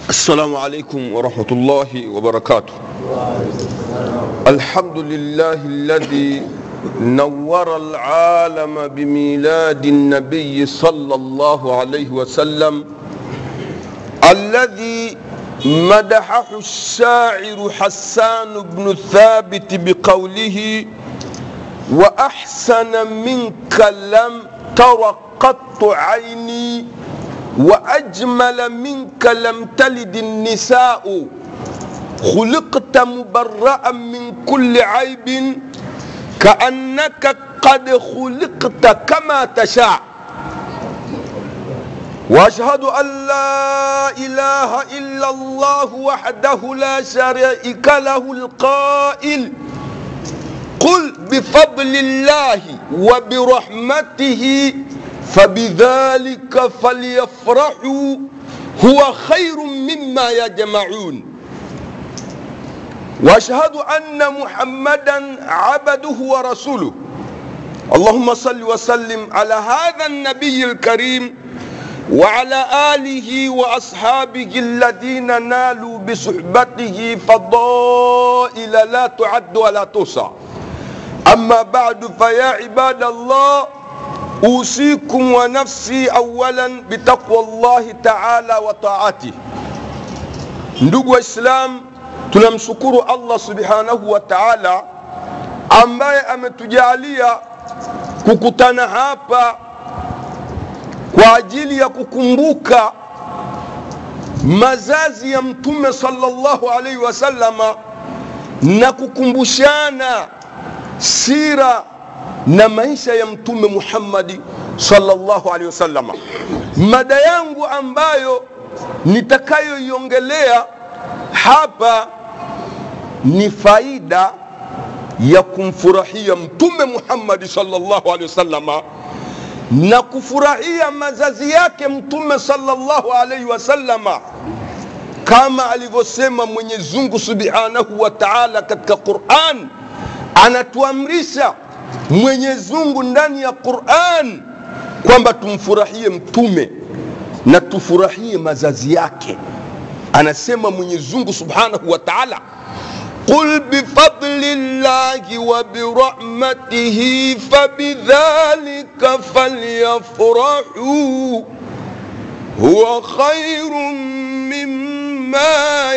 السلام عليكم ورحمة الله وبركاته الحمد لله الذي نور العالم بميلاد النبي صلى الله عليه وسلم الذي مدحه الشاعر حسان بن ثابت بقوله وأحسن منك لم تر قط عيني وأجمل منك لم تلد النساء خلقت مبرأ من كل عيب كأنك قد خلقت كما تشاء واشهد ان لا اله الا الله وحده لا شريك له القائل قل بفضل الله وبرحمته فبذلك فليفرحوا هو خير مما يجمعون واشهد ان محمدا عبده ورسوله اللهم صل وسلم على هذا النبي الكريم وعلى اله واصحابه الذين نالوا بصحبته فضائل لا تعد ولا تحصى اما بعد فيا عباد الله اوصيكم ونفسي اولا بتقوى الله تعالى وطاعته ndugu waislam tunamshukuru allah subhanahu wa taala ambaye ametujalia kukutana hapa kwa ajili ya kukumbuka mazazi ya mtume sallallahu alaihi wasallama na kukumbushana sira na maisha ya mtume muhammadi sallallahu alaihi wasallama mada yangu ambayo nitakayoiongelea hapa ni faida ya kumfurahia mtume muhammadi sallallahu alaihi wasallama na kufurahia mazazi yake mtume sallallahu alaihi wasallama kama alivyosema mwenyezi mungu subhanahu wa taala katika quran anatuamrisha mwenyezi mungu ndani ya quran kwamba tumfurahie mtume na tufurahie mazazi yake anasema mwenyezi mungu subhanahu wa taala قل بفضل الله وبرحمته فبذلك فليفرحوا هو خير مما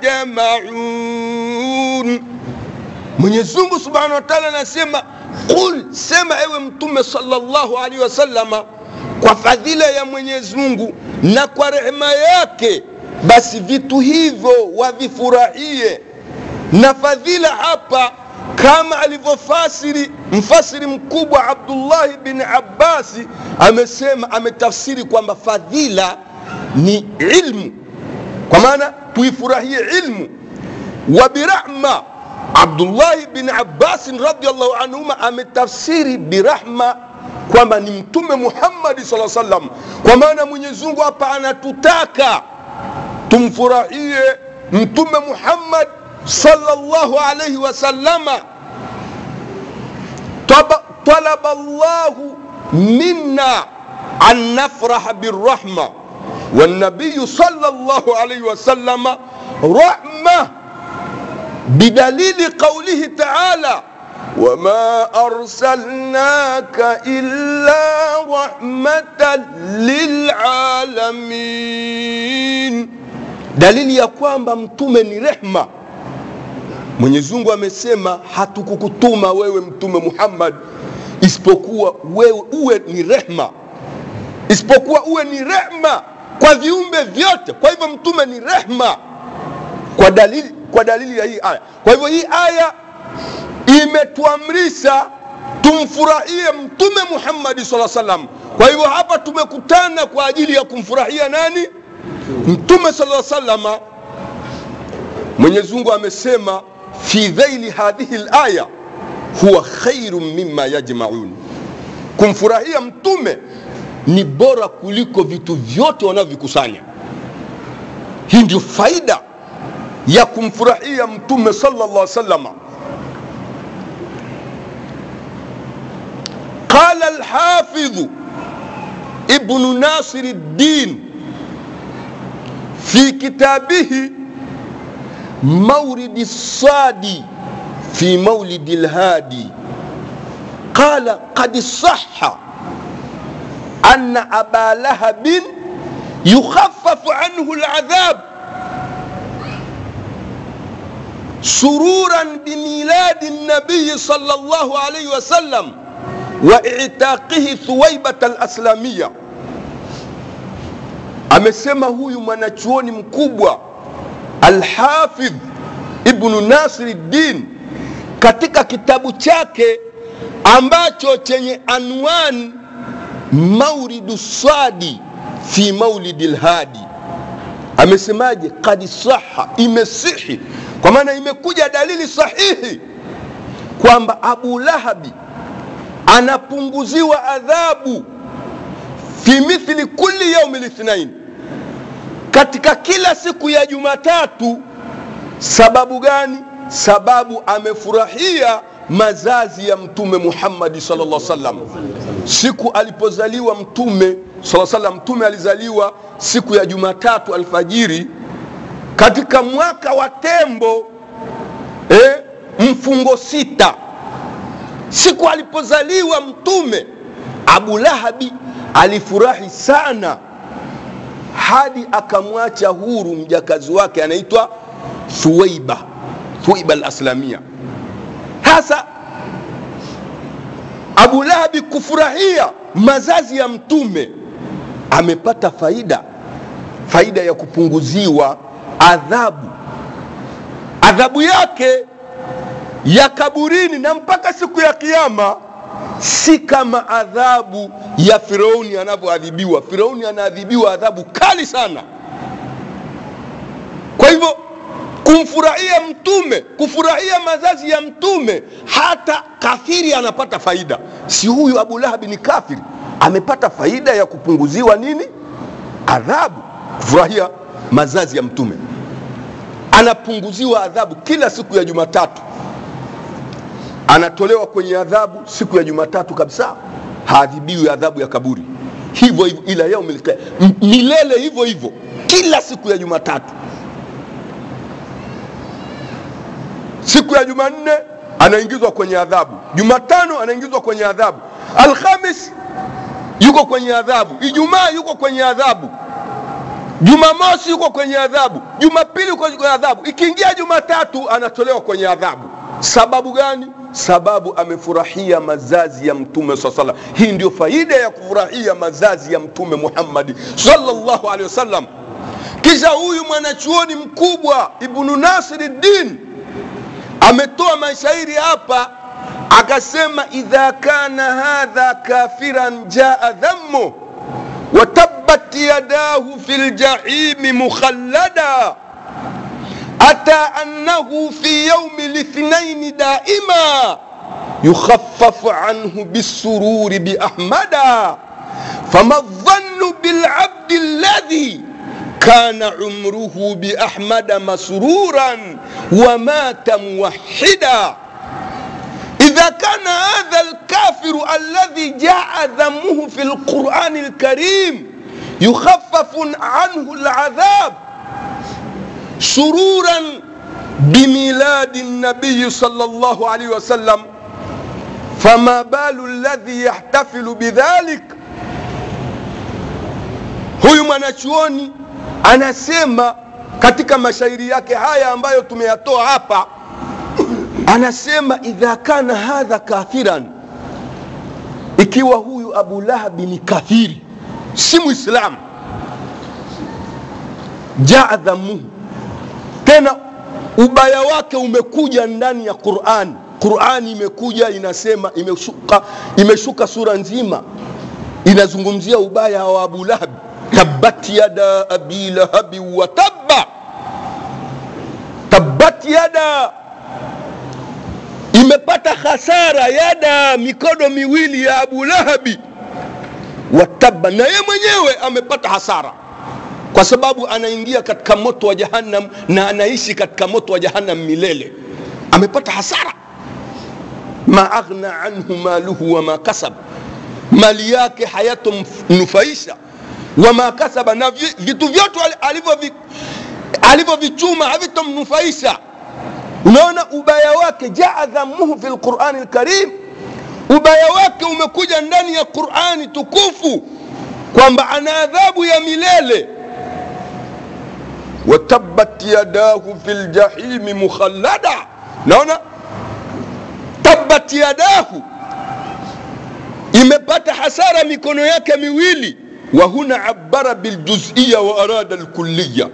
يجمعون Mwenyezi Mungu Subhanahu wa Ta'ala anasema qul, sema ewe Mtume sallallahu alaihi wasallama, kwa fadhila ya Mwenyezi Mungu na kwa rehema yake, basi vitu hivyo wavifurahie na fadhila hapa kama alivyofasiri mfasiri mkubwa abdullahi bin abbasi amesema ametafsiri kwamba fadhila ni ilmu kwa maana tuifurahie ilmu wa birahma abdullahi bin abbasin radiallahu anhuma ametafsiri birahma kwamba ni mtume muhammadi saa salam kwa maana mwenyezungu hapa anatutaka tumfurahie mtume muhammad sallallahu alayhi wasallama talaba Allahu minna an nafraha birrahma والنبي صلى الله عليه وسلم رحمة بدليل قوله تعالى وما أرسلناك إلا رحمة للعالمين دليل ya kwamba mtume ni rehma mwenyezi mungu amesema hatukukutuma wewe mtume muhammad isipokuwa wewe uwe ni rehma isipokuwa uwe ni rehma kwa viumbe vyote kwa hivyo mtume ni rehma kwa dalili, kwa dalili ya hii aya kwa hivyo hii aya imetuamrisha tumfurahie mtume muhammadi saa salam kwa hivyo hapa tumekutana kwa ajili ya kumfurahia nani mtume saa salama mwenyezi mungu amesema fi dhaili hadhihi laya huwa khairu mima yajmaun kumfurahia mtume ni bora kuliko vitu vyote wanavyovikusanya hii ndio faida ya kumfurahia mtume sallallahu salama qala lhafidhu ibnu nasiri ddin fi kitabihi mauridi sadi fi maulidi lhadi qala qad saha ana aba lahabin yukhafafu anhu ladhab سرورا بميلاد النبي صلى الله عليه وسلم واعتاقه ثويبة الأسلامية amesema huyu mwanachuoni mkubwa Alhafidh Ibnu Nasiruddin katika kitabu chake ambacho chenye anwani Mauridu Swadi fi Maulidi Lhadi, amesemaje? Kad saha, imesihi kwa maana imekuja dalili sahihi kwamba Abu Lahabi anapunguziwa adhabu fi mithli kulli yaumi lithnain, katika kila siku ya Jumatatu. Sababu gani? Sababu amefurahia mazazi ya Mtume Muhammadi sallallahu alaihi wasallam siku alipozaliwa Mtume sallallahu alaihi wasallam. Mtume alizaliwa siku ya Jumatatu alfajiri katika mwaka wa tembo eh, mfungo sita, siku alipozaliwa Mtume, Abu Lahabi alifurahi sana hadi akamwacha huru mjakazi wake anaitwa Thuwaiba, Thuwaiba al-Aslamia. Hasa Abu Lahabi kufurahia mazazi ya Mtume amepata faida, faida ya kupunguziwa adhabu adhabu yake ya kaburini na mpaka siku ya Kiyama si kama adhabu ya Firauni anavyoadhibiwa. Firauni anaadhibiwa adhabu kali sana. Kwa hivyo kumfurahia Mtume, kufurahia mazazi ya Mtume, hata kafiri anapata faida. Si huyu Abu Lahabi ni kafiri, amepata faida ya kupunguziwa nini? Adhabu, kufurahia mazazi ya Mtume anapunguziwa adhabu kila siku ya Jumatatu, anatolewa kwenye adhabu siku ya Jumatatu kabisa, haadhibiwi adhabu ya kaburi hivyo hivyo, ila yaumil qiyama, milele hivyo hivyo, kila siku ya Jumatatu. Siku ya Jumanne anaingizwa kwenye adhabu, Jumatano anaingizwa kwenye adhabu, Alhamis yuko kwenye adhabu, Ijumaa yuko kwenye adhabu Jumamosi yuko kwenye adhabu, Jumapili yuko kwenye adhabu, ikiingia Jumatatu anatolewa kwenye adhabu. Sababu gani? Sababu amefurahia mazazi ya Mtume saa salam. Hii ndio faida ya kufurahia mazazi ya Mtume Muhammadi sallallahu alaihi wasallam. Kisha huyu mwanachuoni mkubwa Ibnu Nasiruddin ametoa mashairi hapa, akasema idha kana hadha kafiran jaa dhammu وتبت يداه في الجحيم مخلدا أتى أنه في يوم الاثنين دائما يخفف عنه بالسرور بأحمدا فما الظن بالعبد الذي كان عمره بأحمد مسرورا ومات موحدا إذا كان هذا الكافر الذي جاء ذمه في القرآن الكريم يخفف عنه العذاب سرورا بميلاد النبي صلى الله عليه وسلم فما بال الذي يحتفل بذلك huyu mwanachuoni anasema katika mashairi yake haya ambayo tumeyatoa hapa anasema idha kana hadha kafiran, ikiwa huyu Abu Lahabi ni kafiri, si Mwislamu, jaa dhamuhu, tena ubaya wake umekuja ndani ya Qurani. Qurani imekuja inasema, imeshuka, imeshuka sura nzima inazungumzia ubaya wa Abu Lahabi, tabbat yada abi lahabi wa tabba, tabbat yada imepata hasara yada mikono miwili ya Abu Lahabi wataba, na ye mwenyewe amepata hasara kwa sababu anaingia katika moto wa Jahannam na anaishi katika moto wa Jahannam milele. Amepata hasara. ma aghna anhu maluhu wa ma kasab, mali yake hayatomnufaisha wama kasaba na vi- vitu vyote ali- alivyovi- alivyovichuma havitomnufaisha unaona ubaya wake jaa dhamuhu fi lqurani lkarim ubaya wake umekuja ndani ya qurani tukufu kwamba ana adhabu ya milele watabbat yadahu fi ljahimi mukhallada naona tabbat yadahu imepata hasara mikono yake miwili wa huna abara biljuziya wa arada lkulliya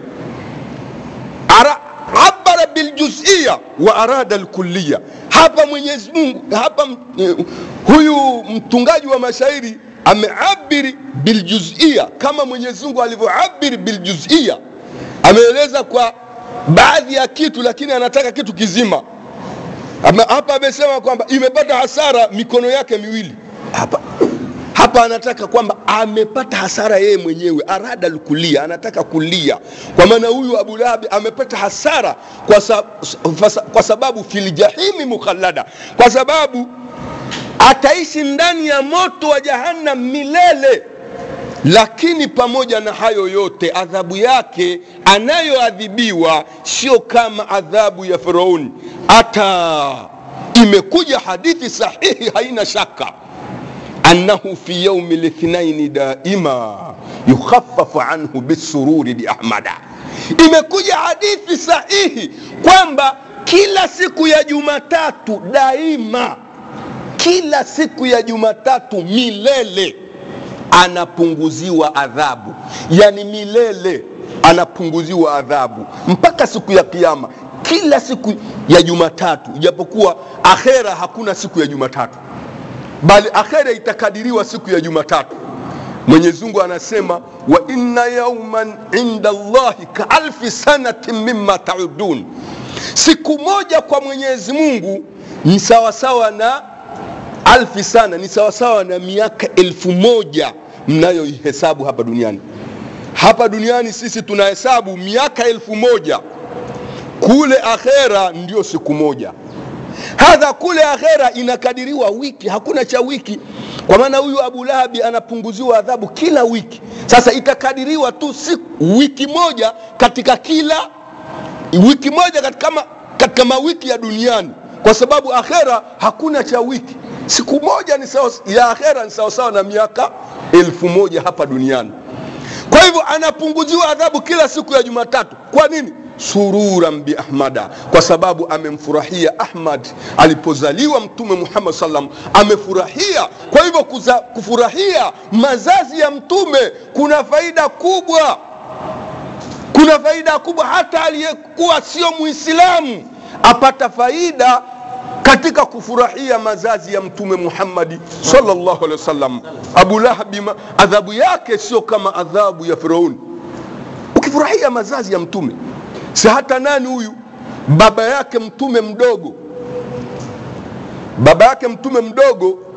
Ara, abara biljuziya wa arada lkulliya hapa mwenyezi mungu hapa eh, huyu mtungaji wa mashairi ameabiri biljuzia kama mwenyezi mungu alivyoabiri biljuzia ameeleza kwa baadhi ya kitu lakini anataka kitu kizima Ama- hapa amesema kwamba imepata hasara mikono yake miwili hapa hapa anataka kwamba amepata hasara yeye mwenyewe arada lkulia anataka kulia kwa maana huyu abu lahabi amepata hasara kwa, sa, fasa- kwa sababu filjahimi mukhallada kwa sababu ataishi ndani ya moto wa jahannam milele lakini pamoja na hayo yote adhabu yake anayoadhibiwa sio kama adhabu ya firauni hata imekuja hadithi sahihi haina shaka annahu fi yaumi lithnaini daima yukhafafu anhu bisururi biahmada imekuja hadithi sahihi kwamba kila siku ya jumatatu daima kila siku ya jumatatu milele anapunguziwa adhabu yani milele anapunguziwa adhabu mpaka siku ya kiama kila siku ya jumatatu ijapokuwa akhera hakuna siku ya jumatatu bali akhera itakadiriwa siku ya jumatatu mwenyezi mungu anasema wa inna yauman inda llahi kaalfi sanatin mima taudun siku moja kwa mwenyezi mungu ni sawasawa na alfi sana ni sawasawa na miaka elfu moja mnayoihesabu hapa duniani hapa duniani sisi tunahesabu miaka elfu moja kule akhera ndio siku moja hadha kule akhera inakadiriwa wiki hakuna cha wiki kwa maana huyu abu lahabi anapunguziwa adhabu kila wiki sasa itakadiriwa tu siku wiki moja katika kila wiki moja katika, ma, katika mawiki ya duniani kwa sababu akhera hakuna cha wiki siku moja ni sawa, ya akhera ni sawasawa na miaka elfu moja hapa duniani kwa hivyo anapunguziwa adhabu kila siku ya jumatatu kwa nini sururan biahmada kwa sababu amemfurahia ahmad alipozaliwa mtume muhammad salam amefurahia kwa hivyo kuza, kufurahia mazazi ya mtume kuna faida kubwa kuna faida kubwa hata aliyekuwa sio muislamu apata faida katika kufurahia mazazi ya mtume muhammadi salllahu alehi wasallam abu lahabi ma- adhabu yake sio kama adhabu ya firauni ukifurahia mazazi ya mtume si hata nani huyu baba yake mtume mdogo baba yake mtume mdogo